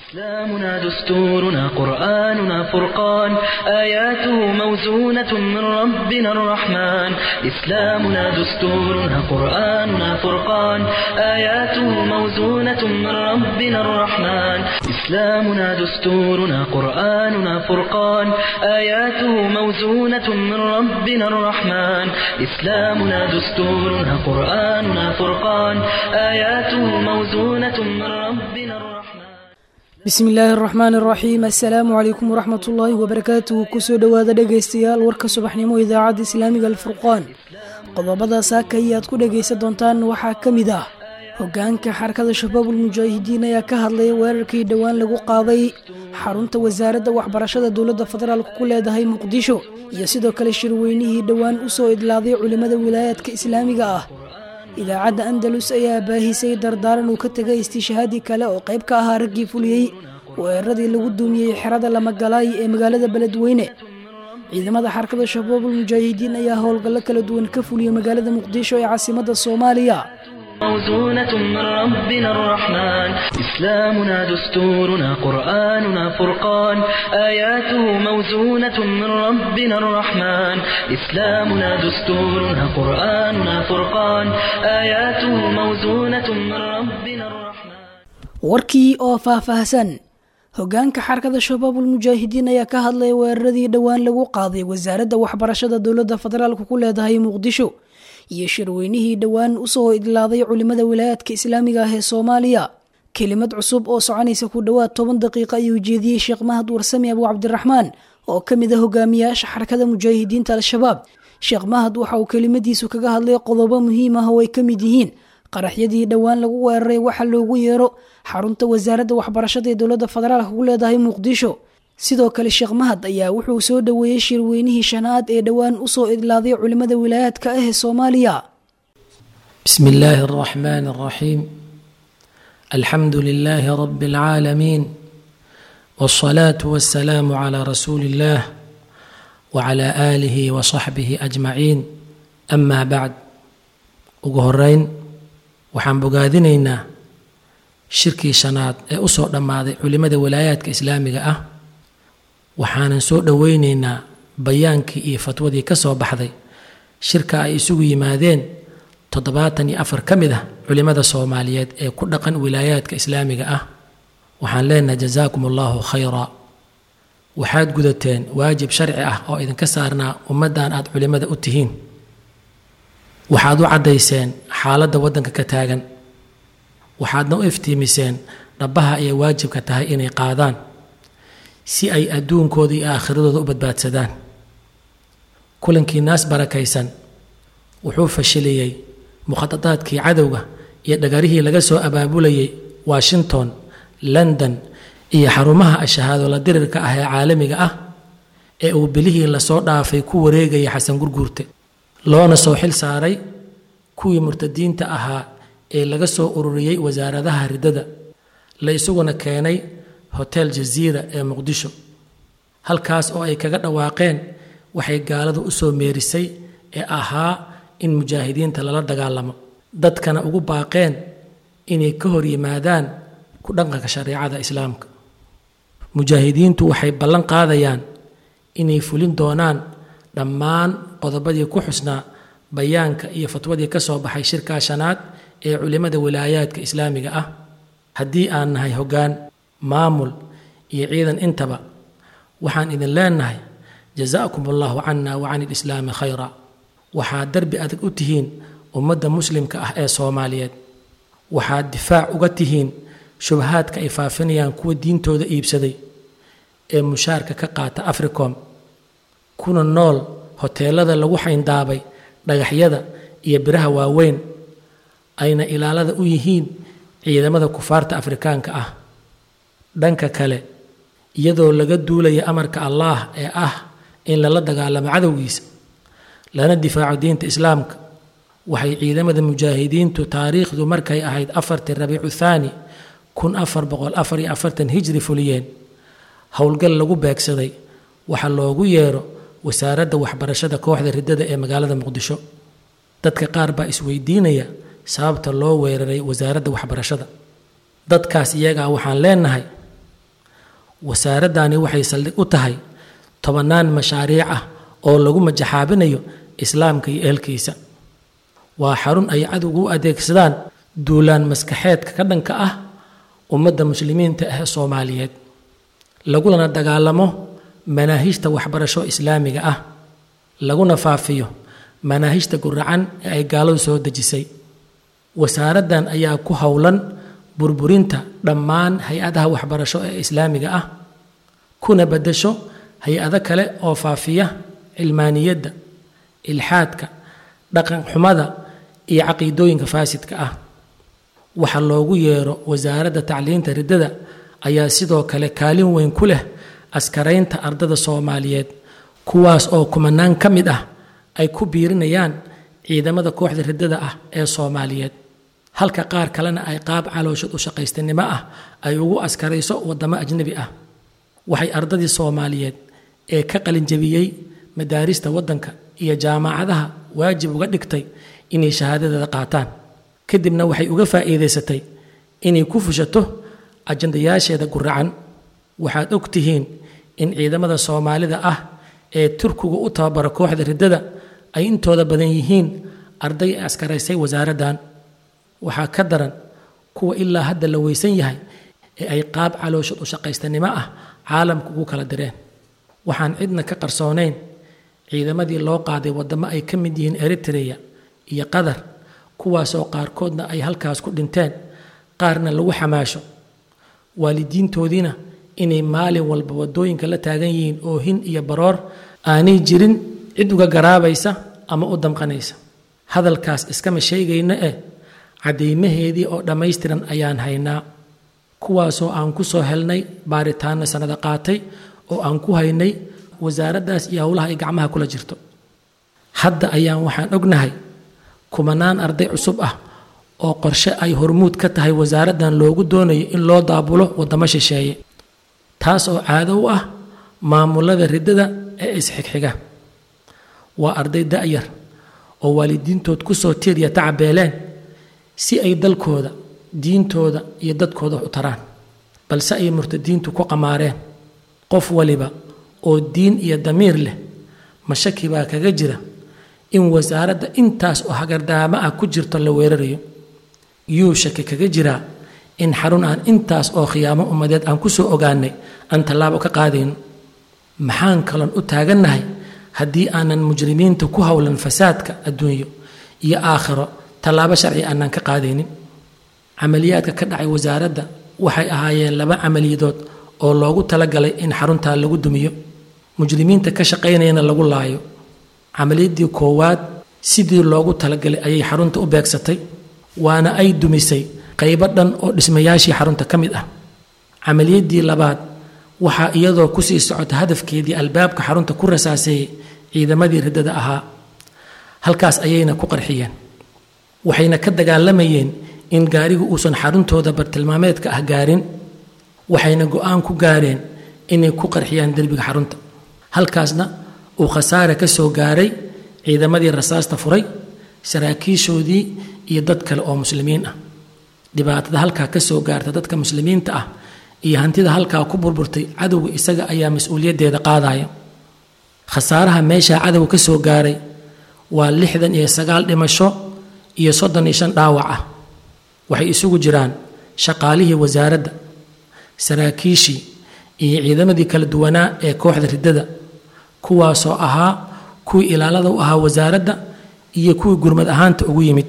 إسلامنا دستورنا قرآننا فرقان آياته موزونة من ربنا الرحمن إسلامنا دستورنا قرآننا فرقان آياته موزونة من ربنا الرحمن إسلامنا دستورنا قرآننا فرقان آياته موزونة من ربنا الرحمن إسلامنا دستورنا قرآننا فرقان آياته موزونة من ربنا الرحمن bismi illaahi araxmaan araxiim assalaamu calaykum waraxmat ullaahi wabarakaatuhu kusoo dhowaada dhegaystayaal warka subaxnimo idaacadda islaamiga alfurqaan qodobada saakay aad ku dhegaysan doontaan waxaa ka mid ah hogaanka xarakada shabaabul mujaahidiin ayaa ka hadlaya weerarkii dhowaan lagu qaaday xarunta wasaaradda waxbarashada dowladda federaalk ku leedahay muqdisho iyo sidoo kale shirweynihii dhowaan usoo idlaaday culimmada wilaayaadka islaamiga ah idaacadda andalus ayaa baahisay dardaaran uu ka tegay istiishahaadii kale oo qayb ka ahaa raggii fuliyey weeraradii lagu duumiyey xerada lamagalaay ee magaalada beledweyne ciidamada xarakada shabaabul mujaahidiin ayaa howlgallo kala duwan ka fuliyey magaalada muqdisho ee caasimadda soomaaliya موزونة من ربنا الرحمن إسلامنا دستورنا قرآننا فرقان آياته موزونة من ربنا الرحمن إسلامنا دستورنا قرآننا فرقان آياته موزونة من ربنا الرحمن warkii oo faahfaahsan hogaanka xarakada shabaabul mujaahidiin ayaa ka hadlaya weeraradii dhowaan lagu qaaday wasaaradda waxbarashada dowladda federaalk ku leedahay muqdisho iyo shirweynihii dhowaan usoo idlaaday culimmada wilaayaadka islaamiga ah ee soomaaliya kelimad cusub oo soconaysa ku dhowaad toban daqiiqa ayuu jeediyey sheekh mahad warsami abu cabdiraxmaan oo ka mid a hogaamiyaasha xarakada mujaahidiinta al-shabaab sheekh mahad waxa uu kelimadiisu kaga hadlay qodobo muhiim ah oo ay ka mid yihiin qaraxyadii dhowaan lagu weeraray waxa loogu yeero xarunta wasaaradda waxbarashada ee dowladda federaalk ku leedahay muqdisho sidoo kale sheekh mahad ayaa wuxuu soo dhoweeyey shirweynihii shanaad ee dhowaan usoo idlaaday culimmada wilaayaadka ah ee soomaaliya بسم الله الرحمن الرحيم الحمد لله رب العالمين والصلاة والسلام على رسول الله وعلى آله وصحبه أجمعين أما بعد ugu horeyn waxaan bogaadinaynaa shirkii shanaad ee usoo dhammaaday culimada walaayaadka islaamiga ah waxaanan soo dhoweyneynaa bayaankii iyo fatwadii ka soo baxday shirka ay isugu yimaadeen toddobaatan iyo afar ka mid ah culimada soomaaliyeed ee ku dhaqan wilaayaadka islaamiga ah waxaan leenahay jazaakum allahu khayra waxaad gudateen waajib sharci ah oo idinka saarnaa ummaddan aad culimada u tihiin waxaad u caddayseen xaaladda waddanka ka taagan waxaadna u iftiimiseen dhabbaha ayay waajibka tahay inay qaadaan si ay adduunkooda iyo aakhiradooda u badbaadsadaan kulankii naas barakaysan wuxuu fashiliyey mukhadadaadkii cadowga iyo dhagarihii laga soo abaabulayay washington london iyo xarumaha ashahaado la dirirka ah ee caalamiga ah ee uu bilihii lasoo dhaafay ku wareegaya xasan gurguurte loona soo xil saaray kuwii murtadiinta ahaa ee laga soo ururiyey wasaaradaha riddada la isaguna keenay hotel jaziira ee muqdisho halkaas oo ay kaga dhawaaqeen waxay gaaladu u soo meerisay ee ahaa in mujaahidiinta lala dagaalamo dadkana ugu baaqeen inay ka hor yimaadaan ku dhaqanka shareecada islaamka mujaahidiintu waxay ballan qaadayaan inay fulin doonaan dhammaan qodobadii ku xusnaa bayaanka iyo fatwadii ka soo baxay shirkaa shanaad ee culimmada wilaayaadka islaamiga ah haddii aan nahay hoggaan maamul iyo ciidan intaba waxaan idin leenahay jazaakum allahu cana wa can ilislaami khayra waxaad darbi adag u tihiin ummadda muslimka ah ee soomaaliyeed waxaad difaac uga tihiin shubahaadka ay faafinayaan kuwa diintooda iibsaday ee mushaarka ka qaata africom kuna nool hoteelada lagu xayndaabay dhagaxyada iyo biraha waaweyn ayna ilaalada u yihiin ciidamada kufaarta afrikaanka ah dhanka kale iyadoo laga duulaya amarka allaah ee ah in lala dagaalamo cadowgiisa lana difaaco diinta islaamka waxay ciidamada mujaahidiintu taariikhdu markay ahayd afartii rabiicu thaani kun afar boqol afar iyo afartan hijri fuliyeen howlgal lagu beegsaday waxaa loogu yeero wasaaradda waxbarashada kooxda riddada ee magaalada muqdisho dadka qaar baa isweydiinaya sababta loo weeraray wasaaradda waxbarashada dadkaas iyagaa waxaan leenahay wasaaraddani waxay saldhig u tahay tobannaan mashaariic ah oo lagu majaxaabinayo islaamka iyo ehelkiisa waa xarun ay cadowgu u adeegsadaan duulaan maskaxeedka ka dhanka ah ummadda muslimiinta ah ee soomaaliyeed lagulana dagaalamo manaahijta waxbarasho islaamiga ah laguna faafiyo manaahijta guracan ee ay gaaladu soo dejisay wasaaraddan ayaa ku howlan burburinta dhammaan hay-adaha waxbarasho ee islaamiga ah kuna beddesho hay-ado kale oo faafiya cilmaaniyadda ilxaadka dhaqan xumada iyo caqiidooyinka faasidka ah waxa loogu yeero wasaaradda tacliinta riddada ayaa sidoo kale kaalin weyn ku leh askaraynta ardada soomaaliyeed kuwaas oo kumanaan ka mid ah ay ku biirinayaan ciidamada kooxda riddada ah ee soomaaliyeed halka qaar kalena ay qaab calooshad u shaqaystanimo ah ay ugu askarayso waddamo ajnebi ah waxay ardadii soomaaliyeed ee ka qalinjabiyey madaarista waddanka iyo jaamacadaha waajib uga dhigtay inay shahaadadeeda qaataan kadibna waxay uga faa'iidaysatay inay ku fushato ajandayaasheeda guracan waxaad og tihiin in ciidamada soomaalida ah ee turkigu u tababara kooxda riddada ay intooda badan yihiin arday ay askaraysay wasaaraddan waxaa ka daran kuwa ilaa hadda la weysan yahay ee ay qaab calooshad u shaqaystanimo ah caalamka ugu kala direen waxaan cidna ka qarsoonayn ciidamadii loo qaaday waddamo ay ka mid yihiin eritreya iyo qatar kuwaasoo qaarkoodna ay halkaas ku dhinteen qaarna lagu xamaasho waalidiintoodiina inay maalin walba waddooyinka la taagan yihiin oohin iyo baroor aanay jirin cid uga garaabaysa ama u damqanaysa hadalkaas iskama sheegayna eh caddaymaheedii oo dhammaystiran ayaan haynaa kuwaasoo aan ku soo helnay baaritaanna sannada qaatay oo aan ku haynay wasaaraddaas iyo howlaha ay gacmaha kula jirto hadda ayaan waxaan ognahay kumanaan arday cusub ah oo qorshe ay hormuud ka tahay wasaaraddan loogu doonayo in loo daabulo waddamo shisheeye taas oo caado u ah maamulada riddada ee isxigxiga waa arday da'yar oo waalidiintood ku soo tiiriya tacabeeleen si ay dalkooda diintooda iyo dadkooda wax u taraan balse ay murtadiintu ku qamaareen qof waliba oo diin iyo damiir leh mashaki baa kaga jira in wasaaradda intaas oo hagardaamo ah ku jirto la weerarayo yuu shaki kaga jiraa in xarun aan intaas oo khiyaamo ummadeed aan ku soo ogaanay aan tallaabo ka qaadayno maxaan kaloon u taagannahay haddii aanan mujrimiinta ku howlan fasaadka adduunyo iyo aakhiro tallaabo sharci aanan ka qaadaynin camaliyaadka ka dhacay wasaaradda waxay ahaayeen laba camaliyadood oo loogu talagalay in xaruntaa lagu dumiyo mujrimiinta ka shaqaynayana lagu laayo camaliyadii koowaad sidii loogu talagalay ayay xarunta u beegsatay waana ay dumisay qaybo dhan oo dhismayaashii xarunta ka mid ah camaliyadii labaad waxaa iyadoo kusii socota hadafkeedii albaabka xarunta ku rasaaseeyey ciidamadii riddada ahaa halkaas ayayna ku qarxiyeen waxayna ka dagaalamayeen in gaarigu uusan xaruntooda bartilmaameedka ah gaarin waxayna go-aan ku gaareen inay ku qarxiyaan derbiga xarunta halkaasna uu khasaare ka soo gaaray ciidamadii rasaasta furay saraakiishoodii iyo dad kale oo muslimiin ah dhibaatada halkaa ka soo gaarta dadka muslimiinta ah iyo hantida halkaa ku burburtay cadowga isaga ayaa mas-uuliyaddeeda qaadaya khasaaraha meeshaa cadowga ka soo gaaray waa lixdan iyo sagaal dhimasho iyo soddon iyo shan dhaawac ah waxay isugu jiraan shaqaalihii wasaaradda saraakiishii iyo ciidamadii kala duwanaa ee kooxda riddada kuwaasoo ahaa kuwii ilaalada u ahaa wasaaradda iyo kuwii gurmad ahaanta ugu yimid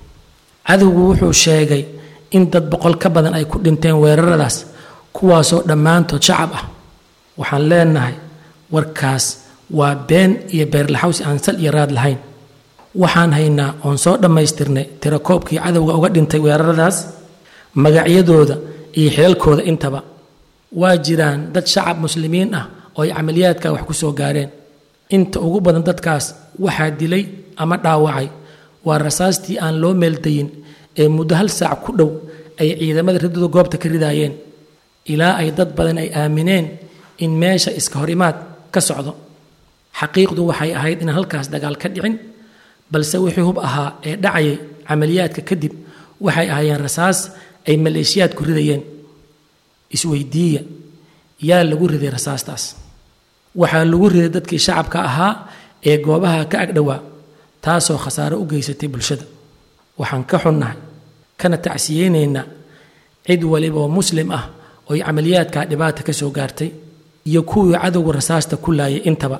cadowgu wuxuu sheegay in dad boqol ka badan ay ku dhinteen weeraradaas kuwaasoo dhammaantood shacab ah waxaan leenahay warkaas waa been iyo beerlaxawsi aan sal iyo raad lahayn waxaan haynaa oon soo dhammaystirnay tirakoobkii cadowga uga dhintay weeraradaas magacyadooda iyo xilalkooda intaba waa jiraan dad shacab muslimiin ah oo ay camaliyaadka wax ku soo gaareen inta ugu badan dadkaas waxaa dilay ama dhaawacay waa rasaastii aan loo meeldayin ee muddo hal saac ku dhow ay ciidamada riddadu goobta ka ridaayeen ilaa ay dad badan ay aamineen in meesha iska hor imaad ka socdo xaqiiqdu waxay ahayd inaan halkaas dagaal ka dhicin balse wixii hub ahaa ee dhacayay camaliyaadka kadib waxay ahaayeen rasaas ay maleeshiyaadku ridayeen isweydiiya yaa lagu riday rasaastaas waxaa lagu riday dadkii shacabka ahaa ee goobaha ka agdhowaa taasoo khasaaro u geysatay bulshada waxaan ka xunnahay kana tacsiyeynaynaa cid waliba oo muslim ah ooy camaliyaadkaa dhibaata ka soo gaartay iyo kuwii cadowga rasaasta ku laayay intaba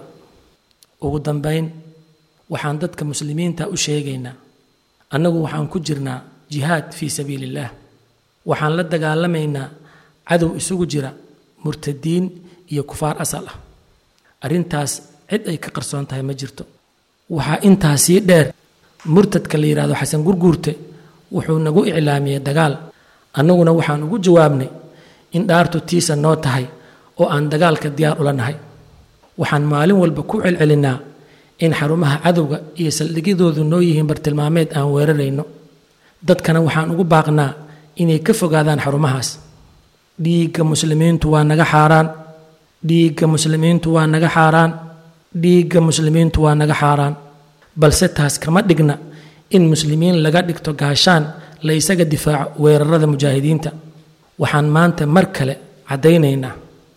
ugu dambayn waxaan dadka muslimiinta u sheegaynaa annagu waxaan ku jirnaa jihaad fii sabiili illaah waxaan la dagaalamaynaa cadow isugu jira murtadiin iyo kufaar asal ah arrintaas cid ay ka qarsoon tahay ma jirto waxaa intaa sii dheer murtadka la yidhahdo xasan gurguurte wuxuu nagu iclaamiyey dagaal annaguna waxaan ugu jawaabnay in dhaartu tiisa noo tahay oo aan dagaalka diyaar ula nahay waxaan maalin walba ku celcelinnaa in xarumaha cadowga iyo saldhigyadoodu noo yihiin bartilmaameed aan weerarayno dadkana waxaan ugu baaqnaa inay ka fogaadaan xarumahaas dhiigga muslimiintu waa naga xaaraan dhiigga muslimiintu waa naga xaaraan dhiigga muslimiintu waa naga xaaraan balse taas kama dhigna in muslimiin laga dhigto gaashaan la isaga difaaco weerarada mujaahidiinta waxaan maanta mar kale caddaynaynaa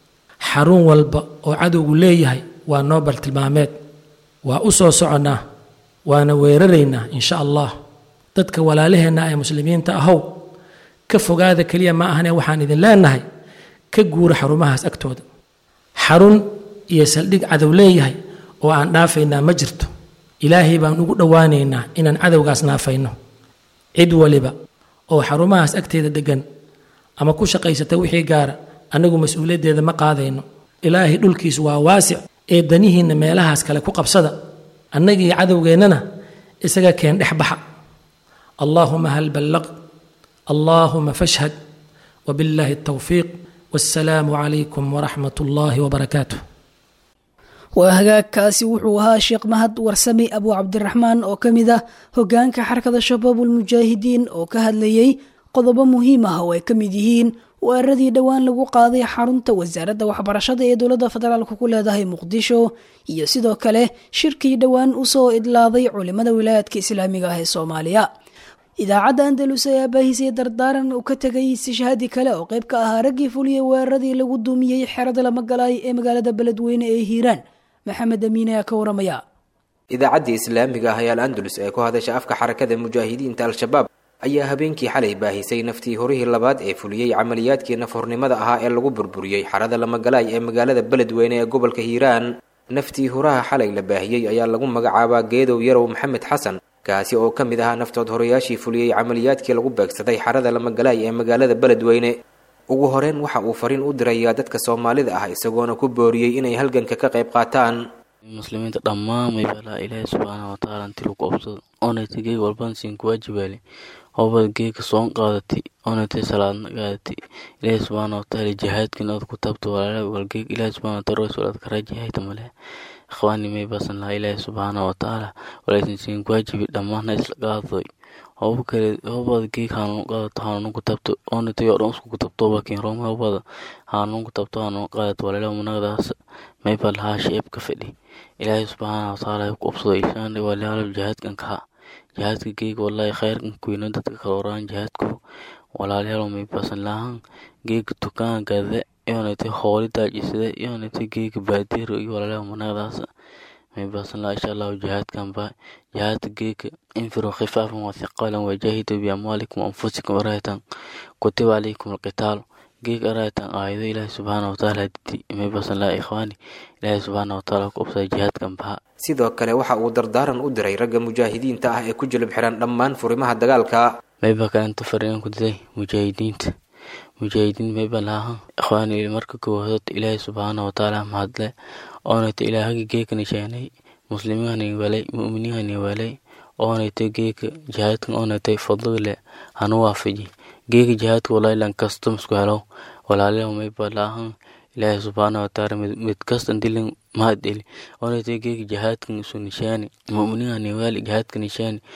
xarun walba oo cadowgu leeyahay waa noo bartilmaameed waa u soo soconnaa waana weeraraynaa insha allah dadka walaalaheenna ee muslimiinta ahow ka fogaada keliya ma ahane waxaan idin leenahay ka guura xarumahaas agtooda xarun iyo saldhig cadow leeyahay oo aan dhaafaynaa ma jirto ilaahay baan ugu dhowaanaynaa inaan cadowgaas naafayno cid waliba oo xarumahaas agteeda deggan ama ku shaqaysata wixii gaara annagu mas-uuliyaddeeda ma qaadayno ilaahay dhulkiis waa waasic ee danihiinna meelahaas kale ku qabsada annagii cadowgeennana isaga keen dhex baxa allaahuma hal ballaqt allaahuma fashhad wabillaahi altawfiiq wassalaamu calaykum waraxmat ullaahi wabarakaatuh waa hagaagkaasi wuxuu ahaa sheekh mahad warsame abu cabdiraxmaan oo ka mid ah hogaanka xarakada shabaabulmujaahidiin oo ka hadlayey qodobo muhiim ah oo ay ka mid yihiin weeraradii dhowaan lagu qaaday xarunta wasaaradda waxbarashada ee dowladda federaalk ku leedahay muqdisho iyo sidoo kale shirkii dhowaan usoo idlaaday culimada wilaayadka islaamiga ah ee soomaaliya idaacadda andalus ayaa baahisay dardaaran uu ka tegay istishhaadi kale oo qayb ka ahaa raggii fuliyey weeraradii lagu duumiyey xerada lamagalaay ee magaalada beledweyne ee hiiraan maxamed amiine ayaa ka waramaya idaacaddii islaamiga ah ee al andalus ee ku hadasha afka xarakada mujaahidiinta al-shabaab ayaa habeenkii xalay baahisay naftii horihii labaad ee fuliyey camaliyaadkii nafhornimada ahaa ee lagu burburiyey xarada lamagalaay ee magaalada beledweyne ee gobolka hiiraan naftii horaha xalay la baahiyey ayaa lagu magacaabaa geedow yarow maxamed xasan kaasi oo ka mid ahaa naftood horayaashii fuliyey camaliyaadkii lagu beegsaday xarada lamagalaay ee magaalada beledweyne ugu horeyn waxa uu fariin u dirayaa dadka soomaalida ah isagoona ku booriyey inay halganka ka qayb qaataan muslimiinta dhammaan maybalaa ilaahay subxaana watacaala intii lagu obsado oonaytay geeg walban siin kuwaajibaale hobad geega soon qaadatay oonaytay salaadna qaadatay ilaahay subxaana watacaala jihaadkin aad ku taabto walaala walgeeg ilaahay subxaana wataala rasul aad karaajihayta male ikhwaani may basan lahaa ilaahay subxaana watacaala walaysan siin kuwaajibi dhammaana isla qaadadoy hoba kale hobada geeg hanuun qaadato hanuun ku taabto oonaytay oo dhan isku ku taabto bakin rooma hobada hanuun ku taabto hanuun qaadato walaala munagadaas mayba lahaa sheeb ka fadhi ilaahay subxaana watacaala ku obsado ishaan walaalo jihaadkan kaha jihaadka geega wallahi khayrkan kuyno dadka kala waraan jihaadku walaalayaal may basan lahaan geega tukaan gade yoonaytay hooli daajisade yoonaytay geega baadiiro iyo walaalayaal managadaas may basan lahaa insha allahu jihaadkan ba jihaadka geega infiruu khifaafan wa thiqaalan wajahidu biamwaalikum anfusikum araytan kutiba calaykum alqitaalu geeg araytan aayado ilaahi subxaana watacaala didi may basan lahaa ikhwaani ilaahi subxaana watacaala ku obsada jihaadkan baha sidoo kale waxa uu dardaaran u diray ragga mujaahidiinta ah ee ku jilib xiran dhammaan furimaha dagaalka mayba kalenta fariin ku diday mujaahidiinta mujaahidiin mayba lahaa ikhwaani marka koowaad ilaahi subxaana watacaala mahadle oonayta ilaahagi geekani sheenay muslimiinhani walay mu'miniinhani walay oonayta geeka jihaadkan oonaytay fadlile hanu waafaji geeka jihaadka walaahi lan kasto misku helo walaalayaal mayba laahan ilaahi subxaana watacaala mid kastan dilin mahad eli oonaytay geeka jihaadkan isu nishaani mu'miniinhani waali jihaadka nishaani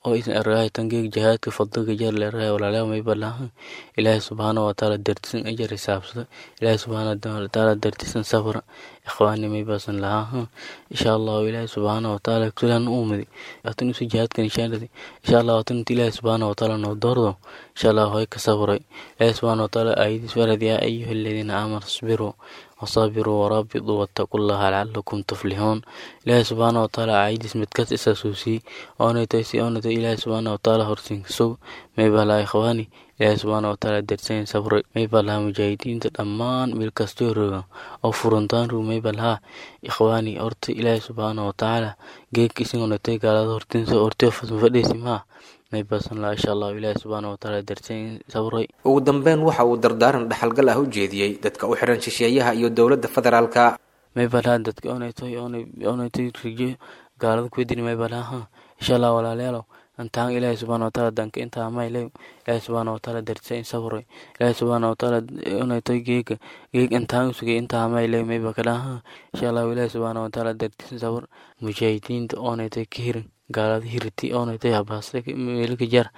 oo isan ergahay tangeeg jihaadka fadliga jar leerahay walaalayaal may balahan ilaahay subxaana watacaala dartisan ajar xisaabsada ilaahay subxaana watacaala dartisan safra ikhwaani may basan lahaa insha allahu ilaahay subxaana watacaala kulan uumadi atan usu jihaadka nishaanadi insha allah atan ilaahay subxaana watacaala noo doordo insha allah hoy ka sabray ilaahay subxaana watacaala aayadiis warad yaa ayuha aladiina aamanu isbiruu wasaabiruu waraabituu wattaquu llaha lacalakum tuflixuun ilaahay subxaana watacaala aayadiis midkas isaasuusiyey oonaytay si oonaytay ilaahay subxaana watacaala horsiinkasog may balaa ikhwaani ilaahay subxaana watacaala darsayn sabray may balhaa mujaahidiinta dhammaan meel kastoo roga oo furantaan rug may balhaa ikhwaani horta ilaahay subxaana watacaala geedka isingonatay gaalada hortinsa hortee fadhiisi maa may basan laa insha allahu ilaahay subxaana watacaala darsayn sabray ugu dambeyn waxa uu dardaaran dhaxalgal ah u jeediyey dadka u xiran shisheeyaha iyo dowladda federaalka may balhaa dadka onaytoy onaytoy rijo gaalada kuwedini may balhaa insha allah walaalayaalow antaan ilaahay subxaana watacaala danka intaa maylay ilaahay subxaana watacaala darsayn sabray ilaahay subxaana watacaala onaytoy geega geeg intaan usugay intaa maylay mayba kadhaha insha allahu ilaahay subxaana watacaala darsayn sabr mujaahidiinta oonaytoy ka hirin gaalada hiriti oonaytay habaasta meelika jar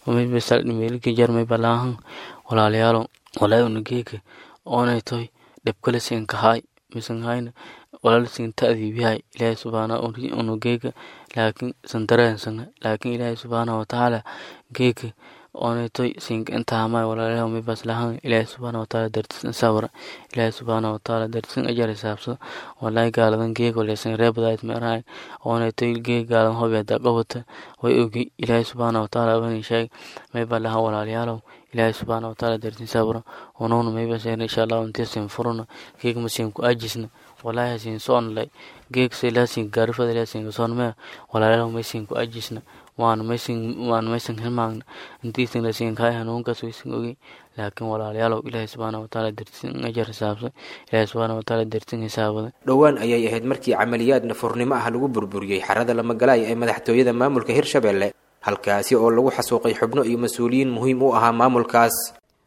meelika jar may balaahan walaalayaalo walaa una geeka oonaytoy dhebkale sinkahaay misanhayna walaal sinta adiibihay ilaahay subxaana una geeka laakiin sandareensana laakiin ilaahay subxaana watacaala geeka oonaytoy sinka intahamay walaalayaal may baslahan ilaahay subxaana watacaala dartisan sabra ilaahay subxaana watacaala dartisan ajar xisaabsada walaahi gaaladan geeg waleesan reebadaayt meerahay oonaytoy geeg gaaladan hobeeda qabata way ogi ilaahay subxaana watacaala bani sheeg may balaha walaalayaalow ilaahay subxaana watacaala dartin sabra onoona may baseen insha allah intii sin furuna geeg masin ku ajisna walaahi sin soonlay geeg silaasin gaarifada ilaasin soonmee walaalayaalow may sin ku ajisna waan maysan waan maysan hilmaagna intiisan lasiin kaay hanuunkaas waysan ogi laakiin walaalayaalow ilaahay subxaana watacaala dartin ajar xisaabsan ilaahay subxaana watacaala dartin xisaabada dhowaan ayay ahayd markii camaliyaad nafurnimo ah lagu burburiyey xarada lamagalaaya ee madaxtooyada maamulka hirshabelle halkaasi oo lagu xasuuqay xubno iyo mas-uuliyiin muhiim u ahaa maamulkaas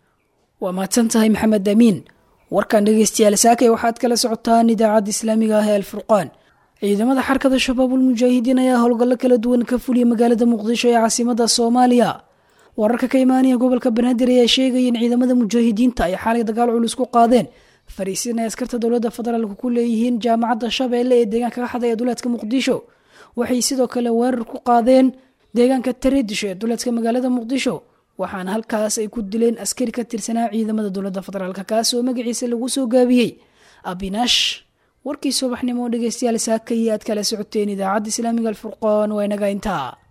waa mahadsan tahay maxamed amiin warkan dhegeystayaal saakay waxaad kala socotaan idaacadda islaamiga ah ee alfurqaan ciidamada xarkada shabaabul mujaahidiin ayaa howlgallo kala duwan ka fuliyay magaalada muqdisho ee caasimada soomaaliya wararka ka imaanaya gobolka banaadir ayaa sheegaya in ciidamada mujaahidiinta ay xaalay dagaal culus ku qaadeen fariisin ay askarta dowladda federaalk ku leeyihiin jaamacadda shabeelle ee deegaanka ka xadaya duleedka muqdisho waxay sidoo kale weerar ku qaadeen deegaanka tareedisho ee duleedka magaalada muqdisho waxaana halkaas ay ku dileen askari ka tirsanaa ciidamada dowladda federaalk kaas oo magaciisa lagu soo gaabiyey abinash warkii subaxnimo dhegeystayaal saakaya aad kala socoteen idaacadda islaamiga alfurqaan waa inaga intaa